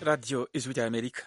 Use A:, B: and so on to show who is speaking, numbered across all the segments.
A: Radio Ijwi rya Amerika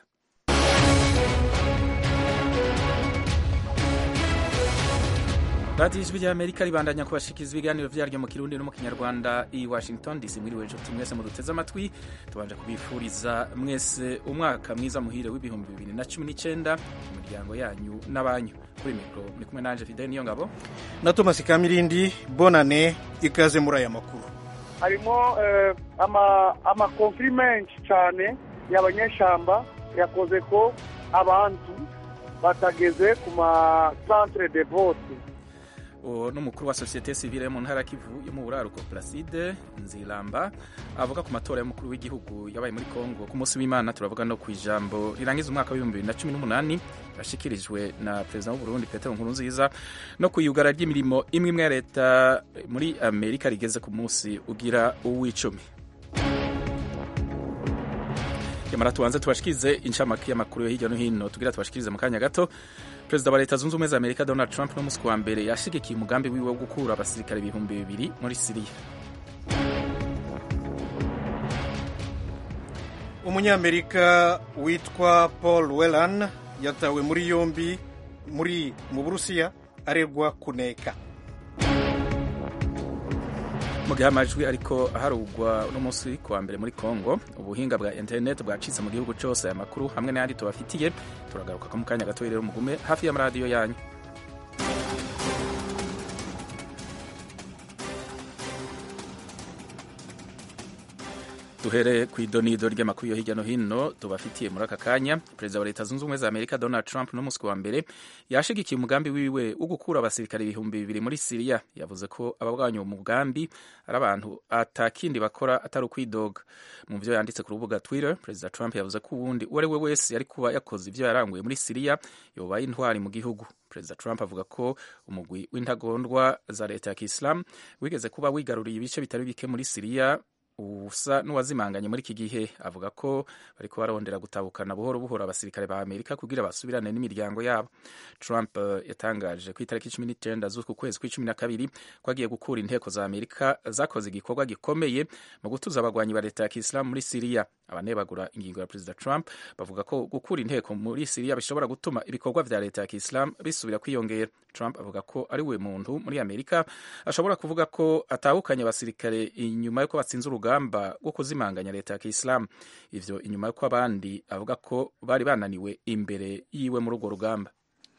A: radiyo ijwi rya amerika ribandanya kubashikiriza ibiganiro vyaryo mu kirundi no mu kinyarwanda i washington dc mwiriwe nshuti mwese muduteze amatwi tubanje kubifuriza mwese umwaka mwiza muhire w'ibihumbi bibiri na cumi n'icenda mu miryango yanyu n'abanyu kuri mikro muri kumwe nanje fidel niyo ngabo
B: na thomas kamirindi bonane ikaze muri aya makuru
C: harimo amakonfiri menshi cyane y'abanyeshamba yakoze ko abantu batageze ku masantere de vote
A: uwo ni umukuru wa sosiyete sivile mu ntara kivu yo mu buraruko placide nziramba avuga ku matora y'umukuru w'igihugu yabaye muri kongo ku munsi w'imana turavuga no ku ijambo rirangiza umwaka w'ibihumbi bibiri na cumi n'umunani yashikirijwe na perezida w'uburundi petero nkurunziza no ku iyugara ry'imirimo imwe imwe ya leta muri amerika rigeze ku munsi ugira uw'icumi yamara tubanze tubashikirize incamake y'amakuru yo hirya no hino tugira tubashikirize mu kanya gato perezida wa leta zunze ubumwe za amerika donald trump n'umunsi wa mbere yashigikiye umugambi wiwe wo gukura abasirikare ibihumbi bibiri muri siriya
B: umunyamerika witwa paul welan yatawe muri yombi muri mu burusiya aregwa kuneka
A: mu gihe amajwi ariko aharugwa uno munsi kuwa mbere muri congo ubuhinga bwa interineti bwacitse mu gihugu cyose aya makuru hamwe n'ayandi tubafitiye turagaruka ko mu kanya gato rero mugume hafi y'amaradiyo yanyu duhere ku idonido ry'amakuru yo hirya no hino tubafitiye muri aka kanya perezida wa leta zunze ubumwe za amerika donald trump n'umunsi wa mbere yashigikiye umugambi wiwe wo gukura abasirikare ibihumbi bibiri muri siriya yavuze ko ababwanya uwo mugambi ari abantu atakindi bakora atari ukwidoga mu byo yanditse ku rubuga twitter perezida trump yavuze ko uwundi uwo ari we wese yari kuba yakoze ibyo yaranguye muri siriya yobaye intwari mu gihugu perezida trump avuga ko umugwi w'intagondwa za leta ya kisilamu wigeze kuba wigaruriye ibice bitari bike muri siriya usa n'uwazimanganye muri iki gihe avuga ko bariko barondera gutabukana buhoro buhoro abasirikare ba amerika kugira basubirane n'imiryango yabo trump uh, yatangaje ku itariki cumi n'icenda z'uku kwezi kw'icumi na kabiri ko agiye gukura inteko za amerika zakoze igikorwa gikomeye mu gutuza abagwanyi ba leta ya kisilamu muri siriya abanebagura ingingo ya perezida trump bavuga ko gukura inteko muri siriya bishobora gutuma ibikorwa vya leta ya kisilamu bisubira kwiyongera trump avuga ko ari we muntu muri amerika ashobora kuvuga ko atahukanye abasirikare inyuma y'uko batsinze urugamba rwo kuzimanganya leta ya kisilamu ivyo inyuma y'uko abandi avuga ko bari bananiwe imbere yiwe muri urwo rugamba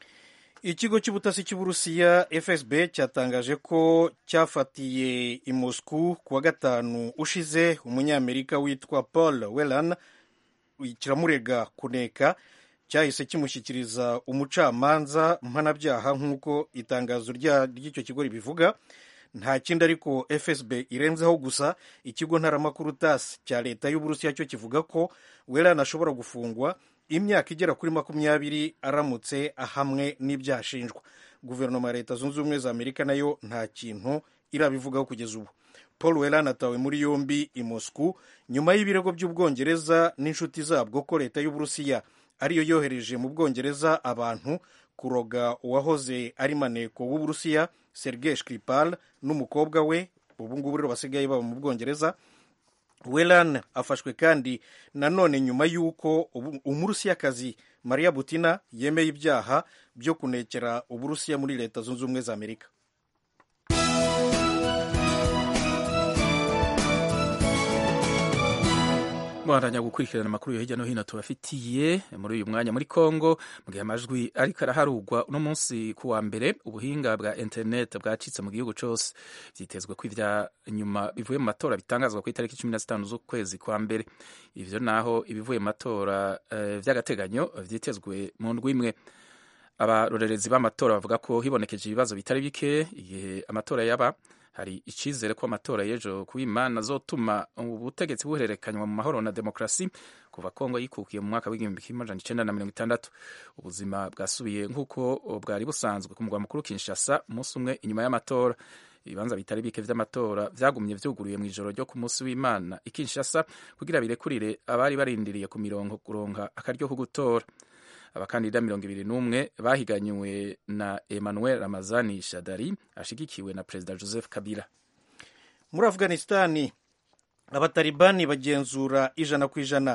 B: ikigo cy'ubutasi cy'uburusiya fsb cyatangaje ko cyafatiye i moscou ku wa gatanu ushize umunyamerika witwa paul welan kiramurega kuneka cyahise kimushyikiriza umucamanza mpanabyaha nk'uko itangazo ry'icyo kigo ribivuga nta kindi ariko fsb irenzeho gusa ikigo ntaramakuru tas cya leta y'uburusiya cyo kivuga ko welan ashobora gufungwa imyaka igera kuri makumyabiri aramutse ahamwe n'ibyaha ashinjwa guverinoma ya leta zunze ubumwe za amerika nayo nta kintu irabivugaho kugeza ubu paul welan atawe muri yombi i moscou nyuma y'ibirego by'ubwongereza n'inshuti zabwo ko leta y'uburusiya ariyo yohereje mu bwongereza abantu kuroga uwahoze ari maneko w'uburusiya sergei skripal n'umukobwa we ubu ngubu rero basigaye baba mu bwongereza welan afashwe kandi nanone nyuma y'uko umurusiyakazi maria butina yemeye ibyaha byo kunekera uburusiya muri leta zunze ubumwe za amerika
A: mwaranya gukurikirana amakuru yo hirya no hino tubafitiye muri uyu mwanya muri Kongo mu gihe amajwi ariko araharugwa uno munsi ku wa mbere ubuhinga bwa internet bwacitse mu gihugu cyose vyitezwe ko ivya nyuma bivuye mu matora bitangazwa ku itariki cumi na zitanu z'ukwezi kwa mbere ivyo naho ibivuye mu matora uh, vy'agateganyo vyitezwe mu ndwi imwe abarorerezi b'amatora bavuga ko hibonekeje ibibazo bitari bike igihe amatora yaba hari icyizere ko amatora y'ejo ku imana azotuma ubutegetsi buhererekanywa mu mahoro na demokarasi kuva kongo yikukiye mu mwaka w'igihumbi kimwe amajana icenda na mirongo itandatu ubuzima bwasubiye nk'uko bwari busanzwe ku mugwa mukuru kinshasa umunsi umwe inyuma y'amatora ibibanza bitari bike vy'amatora vyagumye vyuguruye mu ijoro ryo ku munsi w'imana i kinshasa kugira birekurire abari barindiriye ku mirongo kuronka akaryo ko gutora abakandida mirongo ibiri n'umwe bahiganywe na emmanuel ramazani shadari ashigikiwe na perezida joseph kabila
B: muri afghanistani abatalibani bagenzura ijana ku ijana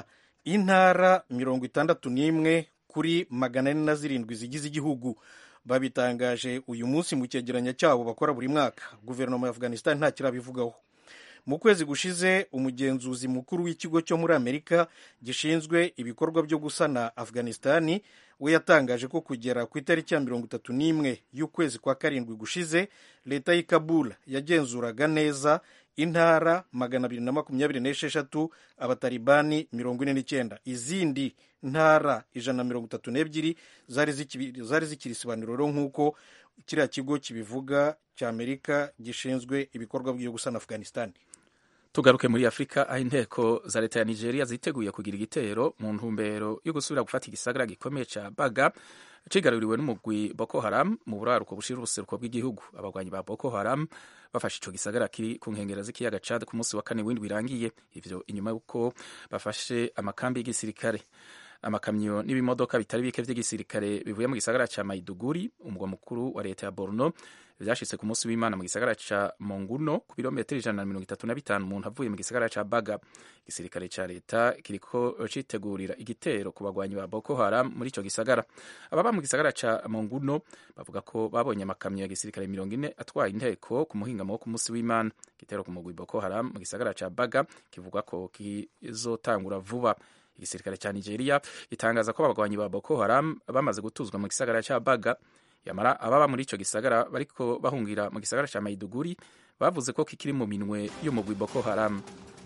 B: intara mirongo itandatu n'imwe kuri magana ane na zirindwi zigize igihugu babitangaje uyu munsi mu cyegeranyo cyabo bakora buri mwaka guverinoma ya afghanistan nta kirabivugaho mu kwezi gushize umugenzuzi mukuru w'ikigo cyo muri amerika gishinzwe ibikorwa byo gusana afghanistani we yatangaje ko kugera ku itariki ya mirongo itatu n'imwe y'ukwezi kwa karindwi gushize leta y'i kabul yagenzuraga neza intara magana abiri na makumyabiri n'esheshatu abatalibani mirongo ine n'icyenda izindi ntara ijana na mirongo itatu n'ebyiri zari zikiri isibaniro rero nk'uko kiriya kigo kibivuga cy'amerika gishinzwe ibikorwa byo gusana afghanistan
A: tugaruke muri afurika aho inteko za leta ya nigeria ziteguye kugira igitero mu ntumbero yo gusubira gufata igisagara gikomeye ca baga cigaruriwe n'umugwi boko haram mu buraruko bushira ubuseruko bw'igihugu abagwanyi ba boko haram bafashe ico gisagara kiri ku nkengera z'ikiyaga cad ku munsi wa kane w'indwi irangiye ivyo inyuma y'uko bafashe amakambi y'igisirikare amakamyo n'ibimodoka bitari bike vy'igisirikare bivuye mu gisagara ca maiduguri umugwa mukuru wa leta ya borno vyashitse ku munsi w'imana mu gisagara ca monguno ku birometero ijana na mirongo itatu na bitanu umuntu avuye mu gisagara ca baga igisirikare ca leta kiriko citegurira igitero ku bagwanyi ba boko haram muri ico gisagara ababa mu gisagara ca monguno bavuga ko babonye amakamyo ya gisirikare mirongo ine atwaye inteko ku muhingamo wo ku munsi w'imana igitero ku mugwi boko haram mu gisagara ca baga kivugwa ko kizotangura vuba igisirikare cya nigeria gitangaza ko abagwanyi ba boko haram bamaze gutuzwa mu gisagara cya baga yamara ababa muri ico gisagara bariko bahungira mu gisagara cya maiduguri bavuze ko kikiri mu minwe y'umugwi boko haram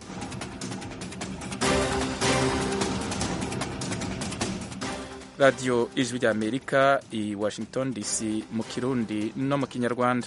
A: radiyo ijwi rya amerika i washington dc mu kirundi no mu kinyarwanda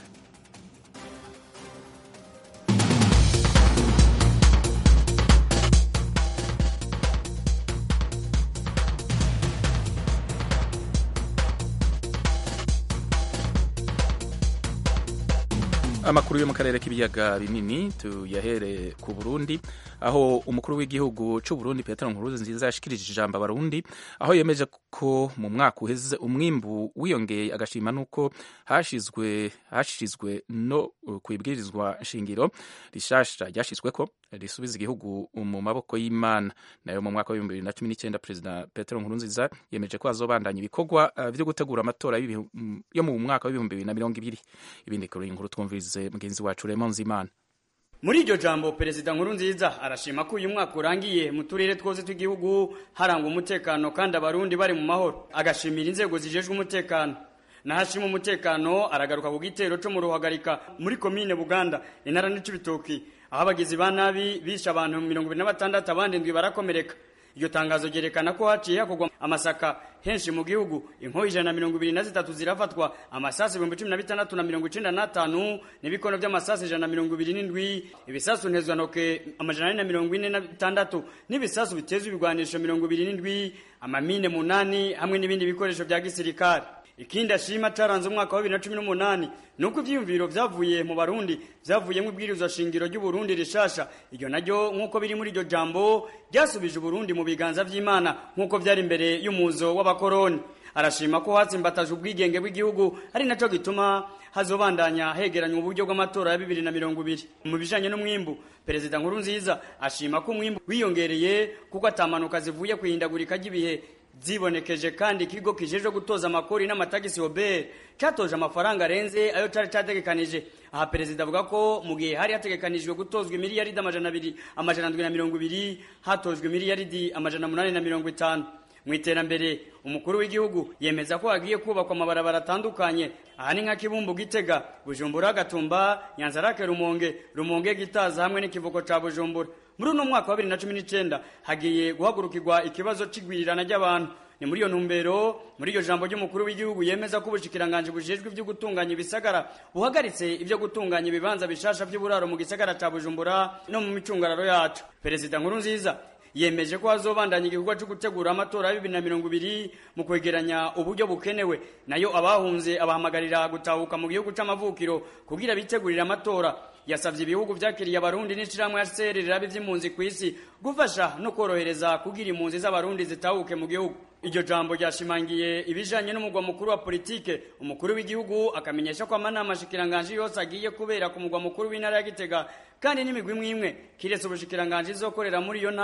A: amakuru yo mu karere k'ibiyaga binini tuyahere ku burundi aho umukuru w'igihugu cy'u Burundi Petero Nkurunziza yashikirije ijambo abarundi aho yemeje ko mu mwaka uheze umwimbu wiyongeye agashima nuko hashizwe hashizwe no kwibwirizwa shingiro rishasha ryashizweko risubiza igihugu mu maboko y'Imana nayo mu mwaka wa 2019 President Petero Nkurunziza yemeje ko azobandanya ibikorwa uh, byo gutegura amatora yo mu mwaka wa 2020 ibindi kuri inkuru twumvirize mugenzi wacu Raymond Zimana
D: muri iryo jambo perezida nkuru nziza arashima ko uyu mwaka urangiye mu turere twose tw'igihugu harangwa umutekano kandi abarundi bari mu mahoro agashimira inzego zijejwe umutekano nahashima umutekano aragaruka ku gitero cyo mu ruhagarika muri komine buganda intara n'icibitoki aho abagizi ba nabi bishe abantu mirongo ibiri na batandatu abandi ndwi barakomereka iryo tangazo ryerekana ko haciye hakorwa amasaka henshi mu gihugu inkoho ijana na mirongo ibiri na zitatu zirafatwa amasasi ibihumbi cumi na bitandatu na mirongo icenda n'atanu n'ibikono vy'amasasi ijana na mirongo ibiri n'indwi ibisasu ntezwantoke amajana ane na mirongo ine na bitandatu n'ibisasu biteza ibigwanisho mirongo ibiri n'indwi amamine munani hamwe n'ibindi bikoresho vya gisirikare ikindi ashima caranze umwaka wa bibiri na cumi n'umunani ni uko ivyiyumviro vyavuye mu barundi vyavuyemwo ibwirizwa shingiro ry'uburundi rishasha iryo naryo nk'uko biri muri iryo jambo ryasubije uburundi mu biganza vy'imana nk'uko vyari imbere y'umuzo w'abakoroni arashima ko hatsimbataje ubwigenge bw'igihugu ari naco gituma hazobandanya hegeranywa uburyo bw'amatora ya bibiri na mirongo ibiri mu bijanye n'umwimbu perezida nkuru nziza ashima ko umwimbu wiyongereye kuko atamanuka zivuye kwihindagurika ry'ibihe zibonekeje kandi ikigo kijejwe gutoza amakori n'amatagisi obere catoje amafaranga arenze ayo cari categekanije aha perezida avuga ko mu gihe hari hategekanijwe gutozwa imiliyaridi amajana abiri amajana ndwi na mirongo ibiri hatojwe imiliyaridi amajana munani na mirongo itanu mu iterambere umukuru w'igihugu yemeza ko hagiye kubakwa amabarabara atandukanye aha ni nka kibumbu gitega bujumbura gatumba nyanzarake rumonge rumonge gitaza hamwe n'ikivuko ca bujumbura muri uno mwaka wa bibiri na cumi n'icenda hagiye guhagurukirwa ikibazo c'igwirirana ry'abantu ni muri iyo ntumbero muri iryo jambo ry'umukuru w'igihugu yemeza ko ubushikiranganje bujejwe ivyo gutunganya ibisagara buhagaritse ivyo gutunganya ibibanza bishasha vy'uburaro mu gisagara ca bujumbura no mu micungararo yacu perezida nkuru nziza yemeje ko hazobandanya igikorwa cyo gutegura amatora ya bibiri na mirongo ibiri mu kwegeranya uburyo bukenewe nayo abahunze abahamagarira gutahuka mu gihugu c'amavukiro kugira bitegurire amatora yasavye ibihugu vyakiriye abarundi n'ishirahamwe ya CR rirabe vy'impunzi kw'isi gufasha no korohereza kugira impunzi z'abarundi zitahuke mu gihugu iryo jambo ryashimangiye ibijanye n'umugwa mukuru wa politike umukuru w'igihugu akamenyesha ko amanama shikiranganje yose agiye kubera ku mugwa mukuru w'intara ya Gitega kandi n'imigwi imwe imwe kiretse ubushikiranganje izokorera muri iyo ntara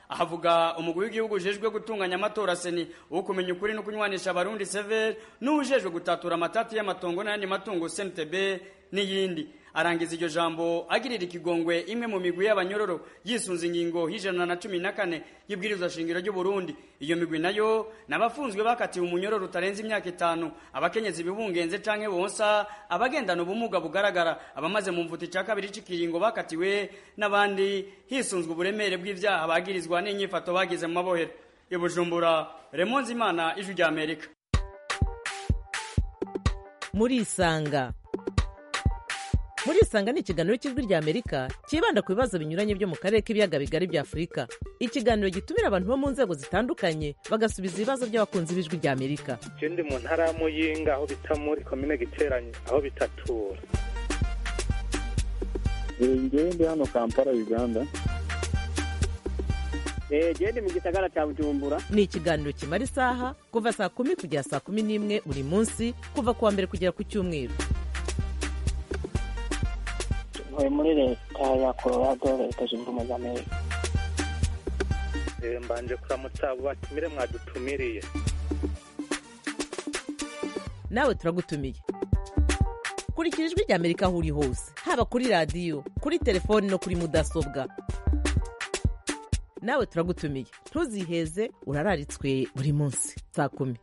D: ahavuga umugwi w'igihugu ujejwe gutunganya amatora seni wo kumenya ukuri no kunywanisha abarundi sever n'uwujejwe gutatura amatati y'amatongo n'ayandi matungo snitb n'iyindi arangiza iryo jambo agirira ikigongwe imwe mu migwi y'abanyororo yisunze ingingo y'ijana na cumi na kane y'ibwirizwa shingiro ry'u Burundi iyo migwi nayo n'abafunzwe bakatiwe umunyororo utarenze imyaka itanu abakenyezi bibungenze canke bonsa abagendana ubumuga bugaragara abamaze mu mvuto cya kabiri c'ikiringo bakatiwe n'abandi hisunzwe uburemere bw'ivyaha bagirizwa n'inyifato bagize mu mabohero i Bujumbura Remonzi Imana ijwi rya Amerika
E: murisanga murisanga ni ikiganiro cy'ijwi rya amerika cyibanda ku bibazo binyuranye byo mu karere k'ibiyaga bigari bya afurika ikiganiro gitumira abantu bo mu nzego zitandukanye bagasubiza ibibazo by'abakunzi b'ijwi rya amerika
F: je ndi mu ntara ya muyinga aho bita muri komine giteranye aho bitatura
G: ngewe ndi hano kampala uganda
H: genda mu gisagara cya bujumbura
E: ni ikiganiro kimara isaha kuva saa kumi kugera saa kumi n'imwe buri munsi kuva ku wa mbere kugera ku cyumweru
H: ntuye muri leta ya colorado leta zunze ubumwe za amerika
F: Eh, mbanje kuramutsa abo batumire mwadutumiriye
E: nawe turagutumiye kurikira ijwi rya amerika aho uri hose haba kuri radiyo kuri telefoni no kuri mudasobwa nawe turagutumiye ntuziheze urararitswe buri munsi saa kumi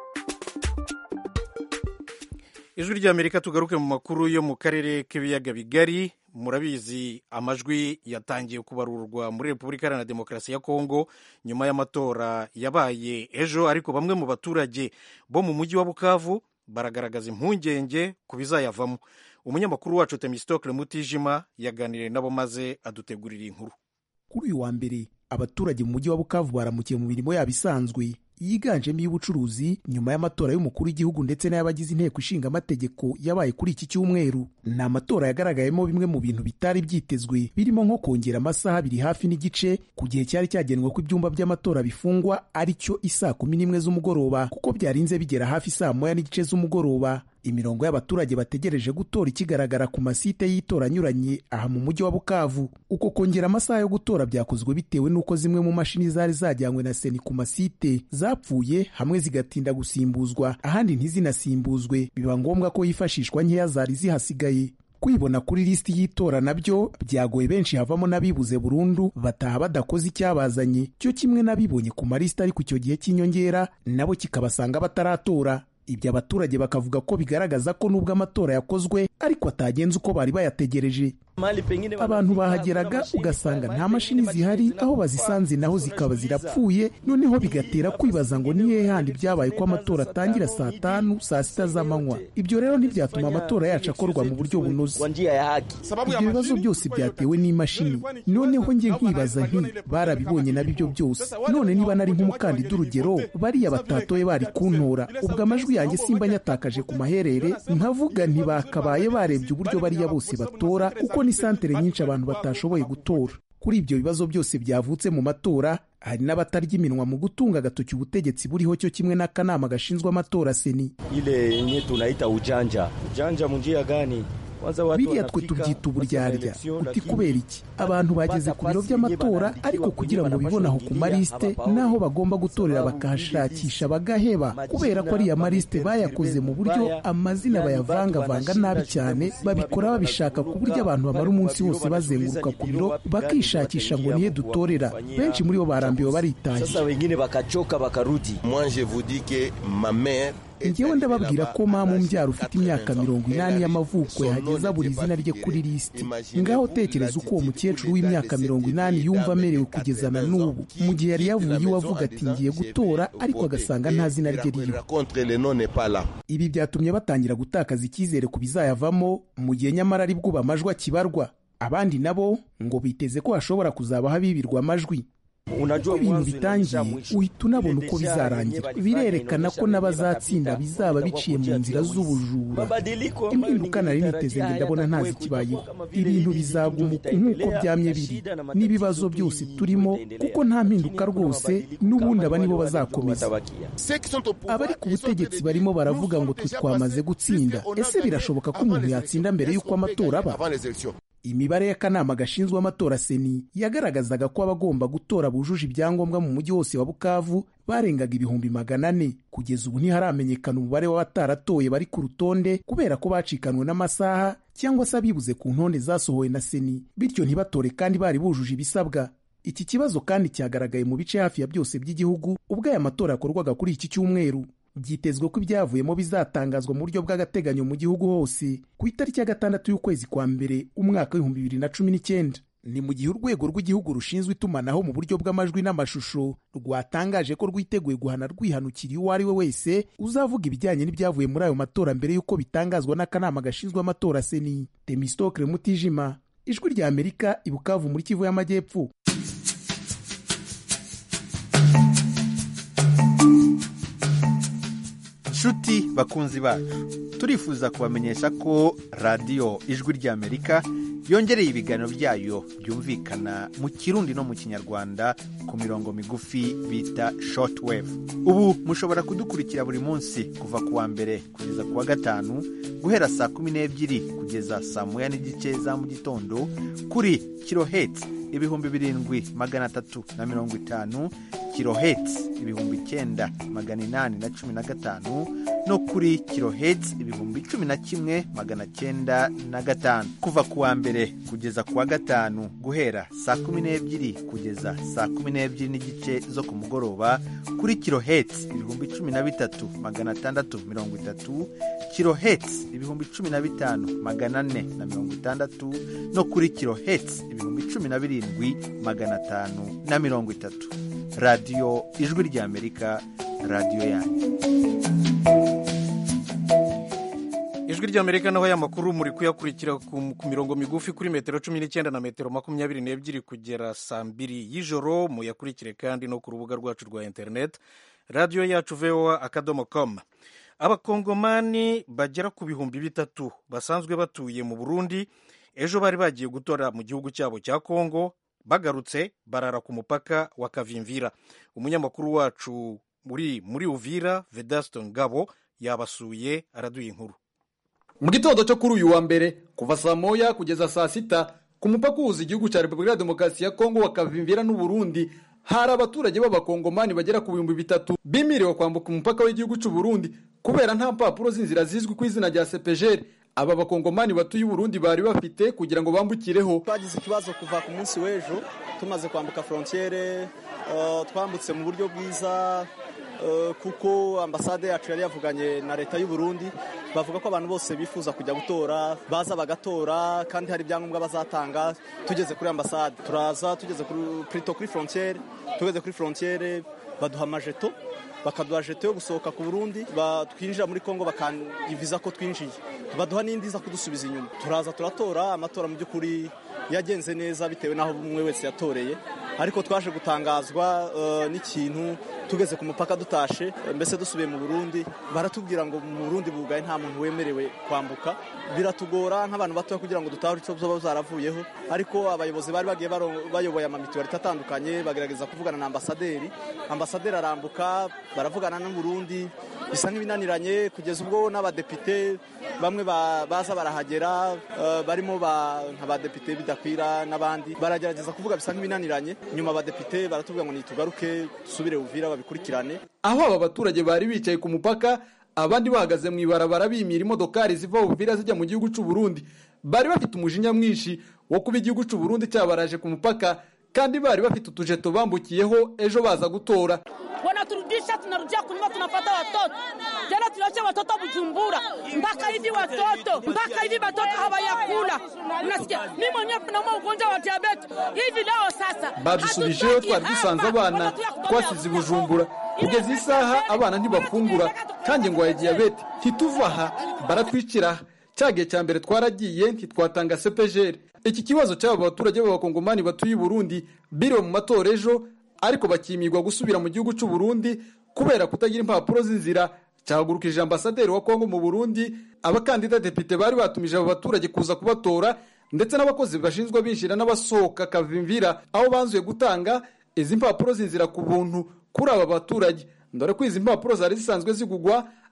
B: ijwi ry'amerika tugaruke mu makuru yo mu karere k'ibiyaga bigari murabizi amajwi yatangiye kubarurwa muri repubulika iharanira demokarasi ya kongo nyuma y'amatora yabaye ejo ariko bamwe mu baturage bo mu mujyi wa bukavu baragaragaza impungenge ku bizayavamo umunyamakuru wacu temistokle mutijima yaganiriye nabo maze adutegurira inkuru
I: kuri uyu wa mbere abaturage mu mujyi wa bukavu baramukiye mu mirimo yabo isanzwe yiganjemo iy'ubucuruzi nyuma y'amatora y'umukuru w'igihugu ndetse n'ay'abagize inteko ishinga amategeko yabaye kuri iki cyumweru ni amatora yagaragayemo bimwe mu bintu bitari byitezwe birimo nko kongera amasaha abiri hafi n'igice ku gihe cyari cyagenwe ko ibyumba by'amatora bifungwa ari cyo isaa kumi n'imwe z'umugoroba kuko byarinze bigera hafi saa moya n'igice z'umugoroba imirongo y'abaturage bategereje gutora ikigaragara ku masite y'itora anyuranye aha mu mujyi wa bukavu uko kongera amasaha yo gutora byakozwe bitewe n'uko zimwe mu mashini zari zajyanywe na seni ku masite zapfuye hamwe zigatinda gusimbuzwa ahandi ntizinasimbuzwe biba ngombwa ko hifashishwa nkeya zari zihasigaye kwibona kuri lisiti y'itora nabyo byagoye benshi havamo n'abibuze burundu bataha badakoze icyabazanye cyo kimwe n'abibonye ku malisiti ariko icyo gihe cy'inyongera nabo kikabasanga bataratora ibyo abaturage bakavuga ko bigaragaza ko nubwo amatora yakozwe ariko atagenze uko bari bayategereje abantu bahageraga ugasanga nta mashini zihari aho bazisanze naho zikaba zirapfuye noneho bigatera kwibaza ngo ni hehe handi byabaye ko amatora atangira saa tanu saa sita z'amanywa ibyo rero ntibyatuma amatora yacu akorwa mu buryo bunoze ibyo bibazo byose byatewe n'imashini noneho njye nkibaza nti barabibonye nabyo ibyo byose none niba nari nk'umukandida urugero bariya batatoye bari kuntora ubwo amajwi yanjye simba nyatakaje ku maherere nkavuga ntibakabaye barebye uburyo bariya bose batora kuko ni santere nyinshi abantu batashoboye gutora kuri ibyo bibazo byose byavutse mu matora hari n'abatarya iminwa mu gutunga agatoki ubutegetsi buriho cyo kimwe n'akanama gashinzwe amatora seni
J: ile yenye tunaita ujanja ujanja munjia gani
I: biriya twe tubyita uburyarya uti kubera iki abantu bageze ku biro by'amatora ariko kugira ngo bibone aho ku malisite n'aho bagomba gutorera bakahashakisha bagaheba kubera ko ariya malisite bayakoze mu buryo amazina bayavangavanga nabi cyane babikora babishaka ku buryo abantu bamara umunsi wose bazenguruka ku biro bakishakisha ngo nihe dutorera benshi muri bo barambiwe baritaye ngewe ndababwira ko mama umbyara ufite imyaka mirongo inani y'amavuko yahageza buri izina rye kuri lisiti ngaho tekereza uko uwo mukecuru w'imyaka mirongo inani yumva amerewe kugeza na n'ubu mu gihe yari yavuye iwe avuga ati ngiye gutora ariko agasanga nta zina rye ririho ibi byatumye batangira gutakaza icyizere ku bizayavamo mu gihe nyamara ari bwo amajwi akibarwa abandi nabo ngo biteze ko hashobora kuzabaho abibirwa amajwi uko ibintu bitangiye uhita unabona uko bizarangira birerekana ko n'abazatsinda bizaba biciye mu nzira z'ubujura impinduka nari niteze ngo ndabona ntazikibayeho ibintu bizaguma uku nk'uko byamye biri n'ibibazo byose turimo kuko nta mpinduka rwose n'ubundi aba nibo bazakomeza abari ku butegetsi barimo baravuga ngo twe twamaze gutsinda ese birashoboka ko umuntu yatsinda mbere y'uko amatora aba imibare y'akanama gashinzwe amatora seni yagaragazaga ko abagomba gutora bujuje ibyangombwa mu mujyi wose wa bukavu barengaga ibihumbi magana ane kugeza ubu ntiharamenyekana umubare w'abataratoye bari ku rutonde kubera ko bacikanwe n'amasaha cyangwa se abibuze ku ntonde zasohowe na seni bityo ntibatore kandi bari bujuje ibisabwa iki kibazo kandi cyagaragaye mu bice hafi ya byose by'igihugu ubwo aya matora yakorwaga kuri iki cyumweru byitezwe ko ibyavuyemo bizatangazwa mu buryo bw'agateganyo mu gihugu hose ku itariki ya gatandatu y'ukwezi kwa mbere umwaka w'ibihumbi bibiri na cumi n'icyenda ni mu gihe urwego rw'igihugu rushinzwe itumanaho mu buryo bw'amajwi n'amashusho rwatangaje ko rwiteguye guhana rwihanukiriye uwo ari we wese uzavuga ibijyanye n'ibyavuye muri ayo matora mbere y'uko bitangazwa n'akanama gashinzwe amatora seni temistokre mutijima ijwi rya amerika ibukavu muri kivu y'amajyepfo
K: nshuti bakunzi bacu turifuza kubamenyesha ko radiyo ijwi ry'amerika yongereye ibiganiro byayo byumvikana mu kirundi no mu kinyarwanda ku mirongo migufi bita shortwave ubu mushobora kudukurikira buri munsi kuva ku wa mbere kugeza ku wa gatanu guhera saa kumi n'ebyiri kugeza saa moya n'igice za mu gitondo kuri kirohetsi ibihumbi birindwi magana atatu na mirongo itanu kirohetsi ibihumbi icyenda magana inani na cumi na gatanu no kuri kirohetsi ibihumbi cumi na kimwe magana cyenda na gatanu kuva ku wa mbere kugeza ku wa gatanu guhera saa kumi n'ebyiri kugeza saa kumi n'ebyiri n'igice zo ku mugoroba kuri kirohetsi ibihumbi cumi na bitatu magana atandatu mirongo itatu kirohetsi ibihumbi cumi na bitanu magana ane na mirongo itandatu no kuri kirohetsi ibihumbi cumi na birindwi magana atanu na mirongo itatu radiyo ijwi ry'amerika radiyo yanyu
B: ijwi ry'amerika naho aya makuru muri kuyakurikira ku ku mirongo migufi kuri metero cumi n'icyenda na metero makumyabiri n'ebyiri kugera saa mbiri y'ijoro muyakurikire kandi no ku rubuga rwacu rwa interineti radiyo yacu voa akadomo komu abakongomani bagera ku bihumbi bitatu basanzwe batuye mu burundi ejo bari bagiye gutora mu gihugu cyabo cya kongo bagarutse barara ku mupaka wa kavimvira umunyamakuru wacu muri muri uvira vedasto ngabo yabasuye araduye inkuru
L: mu gitondo cyo kuri uyu wa mbere kuva saa moya kugeza saa sita ku mupaka uhuza igihugu cya repubulika ya demokarasi ya kongo wa kavimvira n'uburundi hari abaturage b'abakongomani bagera ku bihumbi bitatu bimiriwe kwambuka umupaka w'igihugu cy'u Burundi kubera nta mpapuro z'inzira zizwi ku izina rya sepejeri aba bakongomani batuye uburundi bari bafite kugira ngo bambukireho
M: twagize ikibazo kuva ku munsi w'ejo tumaze kwambuka frontiere uh, twambutse mu buryo bwiza uh, kuko ambasade yacu yari yavuganye na leta y'u Burundi bavuga ko abantu bose bifuza kujya gutora baza bagatora kandi hari ibyangombwa bazatanga tugeze kuri ambasade turaza tugeze kuri plutôt kuri frontiere tugeze kuri frontiere baduha amajeto bakaduha jeto yo gusohoka ku burundi twinjira muri kongo bakangiviza ko twinjiye baduha n'indi iza kudusubiza inyuma turaza turatora amatora mu by'ukuri yagenze neza bitewe n'aho umwe wese yatoreye ariko twaje gutangazwa n'ikintu tugeze ku mupaka dutashe mbese dusubiye mu burundi baratubwira ngo mu burundi bugaye nta muntu wemerewe kwambuka biratugora nk'abantu batoya kugira ngo dutahure icyo zoba zaravuyeho ariko abayobozi bari bagiye bayoboye amamituwarite atandukanye bagerageza kuvugana na ambasaderi ambasaderi arambuka baravugana n'uburundi bisa nk'ibinaniranye kugeza ubwo n'abadepite bamwe baza barahagera barimo nk'abadepite bidakwira n'abandi baragerageza kuvuga bisa nk'ibinaniranye nyuma abadepite baratubwira ngo nitugaruke dusubire uvira babikurikirane
L: aho aba baturage bari bicaye ku mupaka abandi bahagaze mu ibarabara bimira imodokari ziva uvira zijya mu gihugu cy'u Burundi bari bafite umujinya mwinshi wo kuba igihugu cy'u Burundi cyabaraje ku mupaka kandi bari bafite utujeto bambukiyeho ejo baza gutora
N: wanaturudisha tunarudia kunyuma tunapata watoto tena tunacha watoto Bujumbura mpaka hivi watoto mpaka hivi watoto hawayakula unasikia mimi mwenyewe naumwa ugonjwa wa diabetes hivi leo sasa
L: badusubijeyo twari dusanze abana twasize i Bujumbura kugeza isaha abana ntibafungura kandi ngo ya diyabete ntituva aha baratwicira cya gihe cya mbere twaragiye ntitwatanga sepejeri iki kibazo cy'aba baturage b'abakongomani batuye i Burundi biriwe mu matora ejo ariko bakimirwa gusubira mu gihugu cy'u Burundi kubera kutagira impapuro z'inzira cyahagurukije ambasaderi wa Kongo mu Burundi abakandida depite bari batumije abo baturage kuza kubatora ndetse n'abakozi bashinzwe binjira n'abasohoka kavimvira aho banzuye gutanga izi mpapuro z'inzira ku buntu kuri aba baturage dore ko izi mpapuro zari zisanzwe zigugwa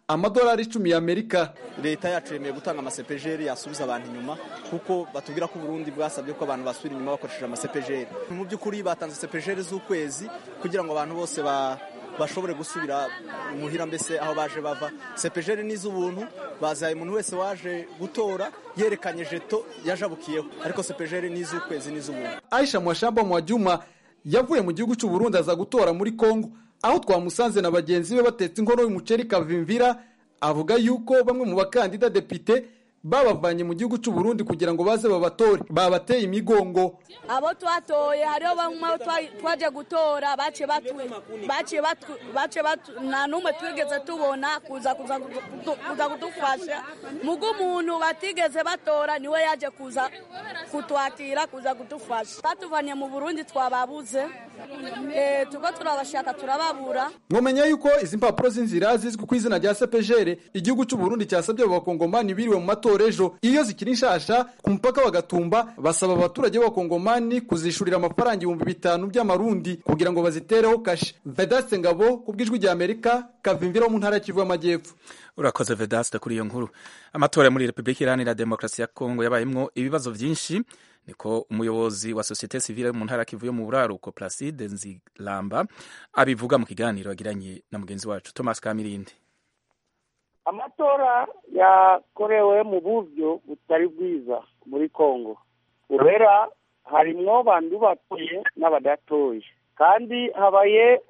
L: amadolari icumi y'amerika
M: leta yacu yemeye gutanga amasepejeri yasubiza abantu inyuma kuko batubwira ko uburundi bwasabye ko abantu basubira inyuma bakoresheje amasepejeri mu by'ukuri batanze sepejeri z'ukwezi kugira ngo abantu bose ba bashobore gusubira muhira mbese aho baje bava sepejeri ni iz'ubuntu bazaye umuntu wese waje gutora yerekanye jeto yajabukiyeho ariko sepejeri ni iz'ukwezi ni iz'ubuntu
L: aisha mwashamba mwajuma yavuye mu gihugu cy'uburundi aza gutora muri kongo aho twamusanze na bagenzi be batetse inkono y'umuceri kavimvira avuga yuko bamwe mu bakandida depite babavanye mu gihugu cy'uburundi kugira ngo baze babatore babateye imigongo
N: abo twatoye hariho bamwe twaje gutora bace batu bace batu bace batu nta n'umwe twigeze tubona kuza kuza kuza kudufasha mugo umuntu batigeze batora niwe yaje kuza kutwakira kuza kudufasha batuvanye mu burundi twababuze eh tuko turabashaka turababura
L: mwomenya yuko izi mpapuro z'inzira zizwi ku izina rya sepejere igihugu cy'uburundi cyasabye abo bakongomani biriwe mu matora ejo iyo zikiri nshasha ku mupaka wa gatumba basaba abaturage b'abakongomani kuzishurira amafaranga ibihumbi bitanu by'amarundi kugira ngo bazitereho kashe vedaste ngabo ku bw'ijwi rya amerika kavimvira wo mu ntara ya kivu y'amajyepfo
A: urakoze vedaste kuri iyo nkuru amatora muri repubulika iharanira demokarasi ya kongo yabayemwo ibibazo byinshi niko umuyobozi wa sosiyete sivile mu ntara kivu yo mu buraruko placide nzilamba abivuga mu kiganiro yagiranye na mugenzi wacu thomas kamirindi
C: amatora yakorewe mu buryo butari bwiza muri kongo kubera harimwo bantu batoye n'abadatoye kandi habaye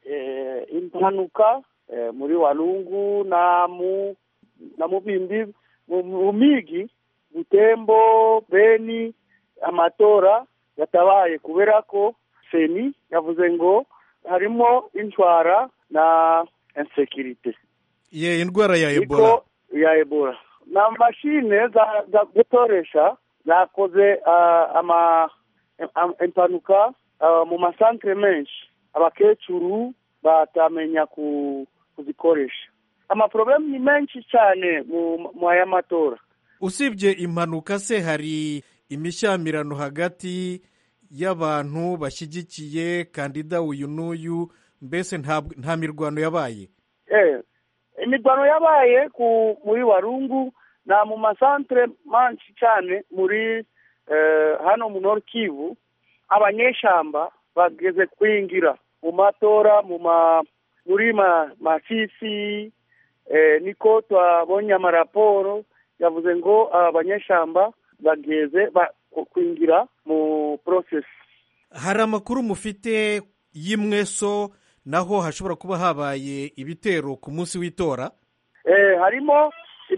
C: impanuka muri walungu na mu na mu bindi mu migi butembo beni amatora yatabaye kubera ko seni yavuze ngo harimo intwara na insekirite
B: ye indwara ya ebola
C: ya ebola na mashine za, za gutoresha zakoze uh, ama impanuka uh, mu masantere menshi abakecuru batamenya ku, kuzikoresha amaproblemu ni menshi cyane mu aya matora
B: usibye impanuka se hari imishyamirano hagati y'abantu bashyigikiye kandida uyu n'uyu mbese nta mirwano yabaye
C: imirwano yabaye ku muri warungu na mu masantere manshi cyane muri hano mu nord kivu abanyeshamba bageze kwingira mu matora mu ma muri masisi niko twabonye amaraporo yavuze ngo abanyeshamba bageze kwingira mu process
B: hari amakuru mufite y'imweso naho hashobora kuba habaye ibitero ku munsi w'itora
C: harimo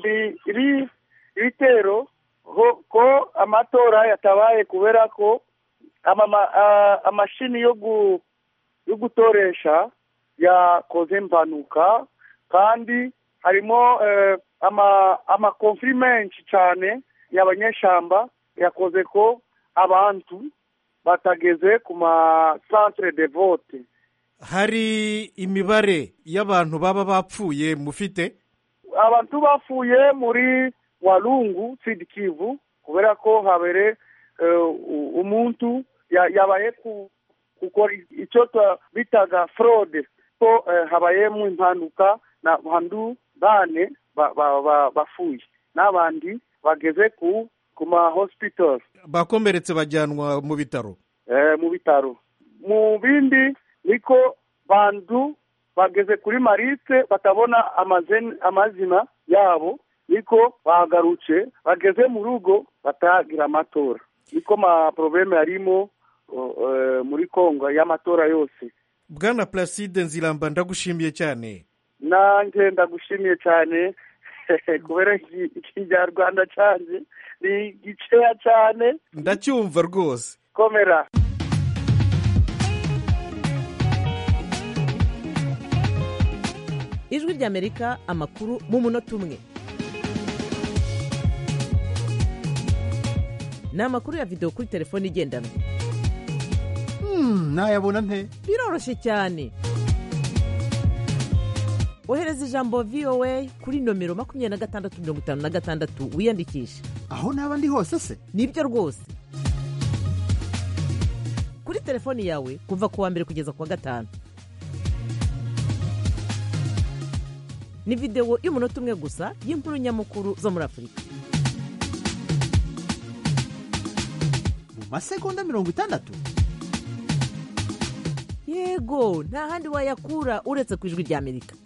C: ibitero ko amatora yatabaye kubera ko amashini yo gutoresha yakoze impanuka kandi harimo amakonfiri menshi cyane y'abanyeshamba yakoze ko abantu batageze ku masantere de vote
B: hari imibare y'abantu baba bapfuye mufite
C: abantu bapfuye muri walungu kivu kubera ko habere umuntu yabaye gukora icyo bitaga forode ko habayemo impanuka na bantu bane bapfuye n'abandi bageze ku ku ma hospital
B: bakomeretse bajyanwa mu bitaro
C: mu bitaro mu bindi niko bantu bageze kuri marise batabona amazina yabo niko bagarutse bageze mu rugo batagira amatora niko ma probleme yarimo muri kongo y'amatora yose
B: bwana placide nziramba ndagushimiye cyane
C: nanjye ndagushimiye cyane kubera ikinyarwanda cyanjye ni gikeya cyane
B: ndacyumva rwose
C: komera
E: ijwi ry'amerika amakuru mu munota umwe ni amakuru ya videwo kuri telefone igendanwa
K: nayabona nte
E: biroroshye cyane ohereza ijambo voa kuri nomero makumyabiri na gatandatu mirongo itanu na gatandatu wiyandikishe
K: aho naba ndi hose se
E: nibyo rwose kuri telefoni yawe kuva ku wa mbere kugeza ku wa gatanu ni videwo y'umunota umwe gusa y'inkuru nyamukuru zo muri afurika
O: mu masegonda mirongo itandatu
E: yego nta handi wayakura uretse ku ijwi ry'amerika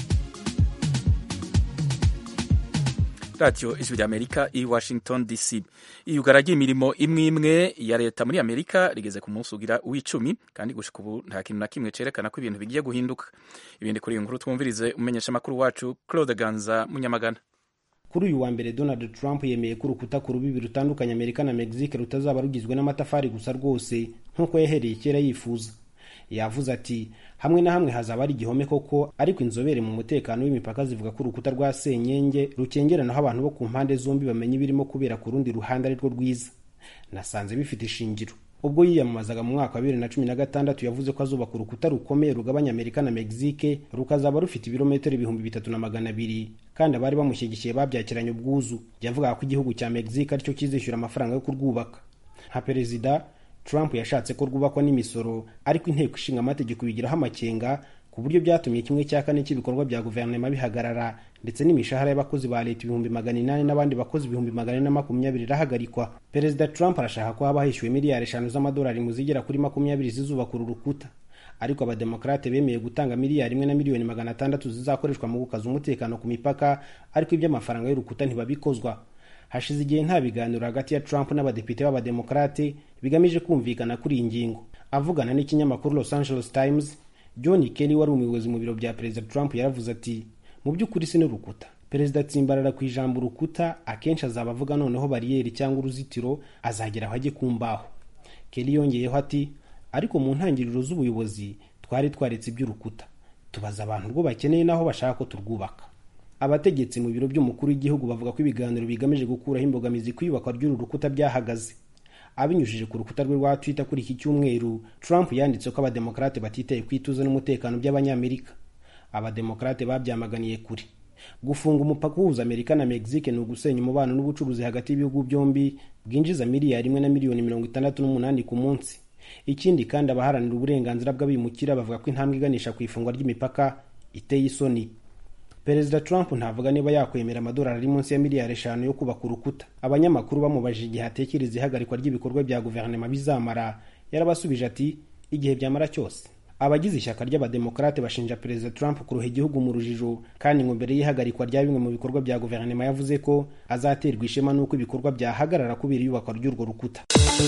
A: radiyo ijwi ry'amerika i washington dc iyugaragiye imirimo imwe imwe ya leta muri amerika rigeze ku munsi ugira w'icumi kandi gushika ubu nta kintu na kimwe cerekana ko ibintu bigiye guhinduka ibindi kuri iyi nkuru twumvirize umenyesha amakuru wacu claude ganza munyamagana
P: kuri uyu wa mbere donald trump yemeye ko urukuta ku rubibi rutandukanya amerika na mexique rutazaba rugizwe n'amatafari gusa rwose nk'uko yahereye kera yifuza yavuze ati hamwe na hamwe hazaba ari igihome koko ariko inzobere mu mutekano w'imipaka zivuga ko urukuta rwa senyenge rukengeranaho abantu bo ku mpande zombi bamenya ibirimo kubera ku rundi ruhande arirwo rwiza nasanze bifite ishingiro ubwo yiyamamazaga mu mwaka wa bibiri na cumi na gatandatu yavuze ko azubaka urukuta rukomeye rugabanya amerika na mexique rukazaba rufite ibirometero ibihumbi bitatu na magana abiri kandi abari bamushyigikiye babyakiranye ubwuzu yavugaga ko igihugu cya mexique aricyo kizishyura amafaranga yo kurwubaka nka perezida trump yashatse ko rwubakwa n'imisoro ariko inteko ishinga amategeko bigiraho amakenga ku buryo byatumye kimwe cya kane cy'ibikorwa bya guverinoma bihagarara ndetse n'imishahara y'abakozi ba leta ibihumbi magana inani n'abandi bakozi ibihumbi magana ane na makumyabiri irahagarikwa perezida trump arashaka ko haba hishyuwe miliyari eshanu z'amadolari mu zigera kuri makumyabiri zizubaka uru rukuta ariko abademokarate bemeye gutanga miliyari imwe na miliyoni magana atandatu zizakoreshwa mu gukaza umutekano ku mipaka ariko iby'amafaranga y'urukuta ntibabikozwa hashize igihe nta biganiro hagati ya trump n'abadepite b'abademokarate bigamije kumvikana kuri iyi ngingo avugana n'ikinyamakuru los angeles times john kelly wari umuyobozi mu biro bya perezida trump yaravuze ati mu by'ukuri si n'urukuta perezida atsimbarara ku ijambo urukuta akenshi azaba avuga noneho bariyeri cyangwa uruzitiro azagera aho ajye ku mbaho kelly yongeyeho ati ariko mu ntangiriro z'ubuyobozi twari twaretse iby'urukuta tubaza abantu urwo bakeneye n'aho bashaka ko turwubaka abategetsi mu biro by'umukuru w'igihugu bavuga ko ibiganiro bigamije gukuraho imbogamizi ku iyubakwa ry'uru rukuta byahagaze abinyujije ku rukuta rwe rwa twitter kuri iki cyumweru trump yanditse ko abademokarate batitaye ku ituze n'umutekano by'abanyamerika abademokarate babyamaganiye kure gufunga umupaka uhuza amerika na mexique ni ugusenya umubano n'ubucuruzi hagati y'ibihugu byombi bwinjiza miliyari imwe na miliyoni mirongo itandatu n'umunani ku munsi ikindi kandi abaharanira uburenganzira bw'abimukira bavuga ko intambwe iganisha ku ifungwa ry'imipaka iteye isoni perezida trump ntavuga niba yakwemera amadolari ari munsi ya miliyari eshanu yo kubaka urukuta abanyamakuru bamubajije igihe atekereza ihagarikwa ry'ibikorwa bya guverinoma bizamara yarabasubije ati igihe byamara cyose abagize ishyaka ry'abademokarate bashinja perezida trump kuroha igihugu mu rujijo kandi ngo mbere y'ihagarikwa rya bimwe mu bikorwa bya guverinoma yavuze ko azaterwa ishema n'uko ibikorwa byahagarara kubera iyubakwa ry'urwo rukuta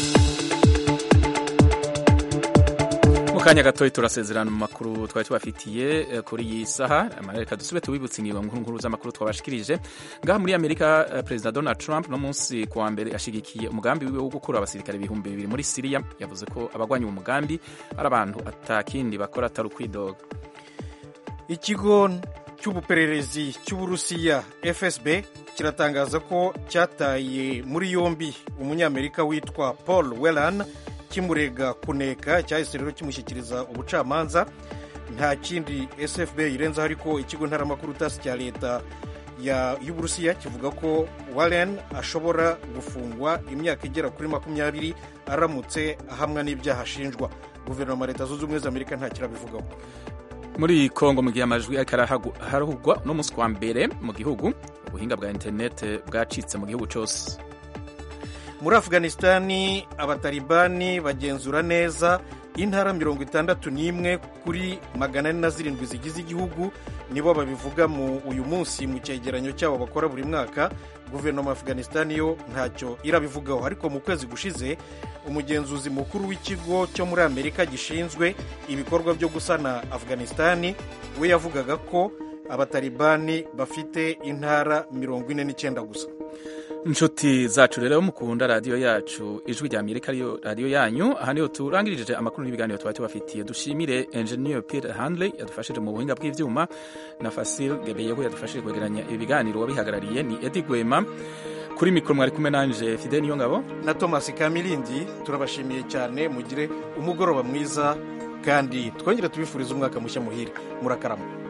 A: kanya gatoya turasezerana mu makuru twari tubafitiye kuri iyi saha reka dusube tubibutse ingingo nkuru nkuru z'amakuru twabashikirije ngaha muri amerika perezida donald trump no munsi ku wa mbere ashyigikiye umugambi wiwe wo gukura abasirikare ibihumbi bibiri muri siriya yavuze ko abagwanya uwo mugambi ari abantu atakindi bakora atari ukwidoga
B: ikigo cy'ubupererezi cy'uburusiya fsb kiratangaza ko cyataye muri yombi umunyamerika witwa paul wellan kimurega kuneka cyahise rero kimushyikiriza ubucamanza nta kindi sfb irenzaho ariko ikigo ntaramakuru tasi cya leta y'uburusiya kivuga ko warren ashobora gufungwa imyaka igera kuri makumyabiri aramutse ahamwa n'ibyaha ashinjwa guverinoma leta zunze ubumwe za amerika nta kirabivugaho
A: muri kongo mu gihe amajwi ariko araharugwa no munsi wa mbere mu gihugu ubuhinga bwa interineti bwacitse mu gihugu cyose
B: muri afganisitani abatalibani bagenzura neza intara mirongo itandatu n'imwe kuri magana ane na zirindwi zigize igihugu nibo babivuga mu uyu munsi mu cyegeranyo cyabo bakora buri mwaka guverinoma ya afganisitani yo ntacyo irabivugaho ariko mu kwezi gushize umugenzuzi mukuru w'ikigo cyo muri amerika gishinzwe ibikorwa byo gusana afganisitani we yavugaga ko abatalibani bafite intara mirongo ine n'icyenda gusa
A: inshuti zacu rero mukunda radiyo yacu ijwi rya amerika ariyo radiyo yanyu aha niho turangirije amakuru n'ibiganiro twari tubafitiye dushimire engineer peter handley yadufashije mu buhinga bw'ibyuma na fasil gebeyeho yadufashije kwegeranya ibiganiro wabihagarariye ni edi gwema kuri mikoro mwari kumwe nanje fide niyo ngabo
B: na thomas kamilindi turabashimiye cyane mugire umugoroba mwiza kandi twongere tubifurize umwaka mushya muhire murakarama